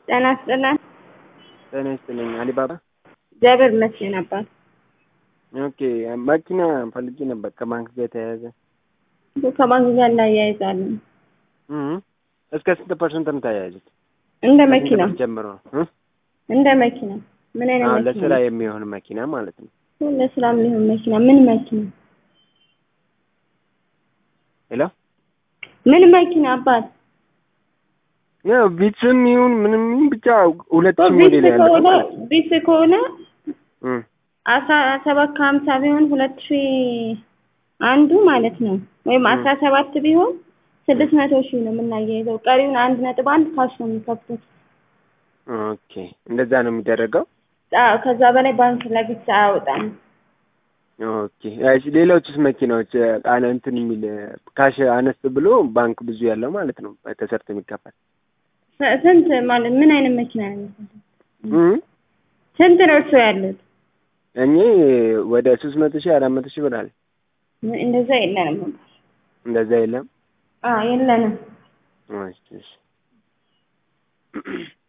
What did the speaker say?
ጤና ይስጥልን። ጤና ይስጥልኝ። አሊባባ እግዚአብሔር ይመስገን አባት። ኦኬ መኪና ፈልጌ ነበር ከባንክ ጋር የተያያዘ ከባንክ ጋር እናያይዛለን። እም እስከ ስንት ፐርሰንት ነው የምታያይዙት? እንደ መኪና ጀምሮ እ እንደ መኪና ምን አይነት አዎ መኪና? ለስራ የሚሆን መኪና ማለት ነው። ለስራ የሚሆን መኪና ምን መኪና? ሄሎ ምን መኪና አባት? ያው ቢትስም ይሁን ምንም ይሁን ብቻ ሁለት ሺህ ቢስ ሞዴል ያለው ከሆነ ማለት ነው። ቢስ ከሆነ እም አስራ ሰባት ከሀምሳ ቢሆን ሁለት ሺህ አንዱ ማለት ነው። ወይም ም። አስራ ሰባት ቢሆን ስድስት መቶ ሺህ ነው የምናያይዘው። ቀሪውን አንድ ነጥብ አንድ ካሽ ነው የሚከፍቱት። ኦኬ እንደዛ ነው የሚደረገው። አዎ ከዛ በላይ ባንክ ለግስ አያወጣም። ኦኬ እሺ ሌሎችስ መኪናዎች ቃለ እንትን የሚል ካሽ አነስ ብሎ ባንክ ብዙ ያለው ማለት ነው ተሰርቶ የሚከፈል ስ- ስንት ማለት ምን አይነት መኪና ነው የሚፈልጉት? እም ስንት ነው እርሶ ያሉት? እኔ ወደ ሶስት መቶ ሺህ አራት መቶ ሺህ ብር አለ። እንደዛ የለንም። እንደዛ የለም። አዎ የለንም። እሺ እሺ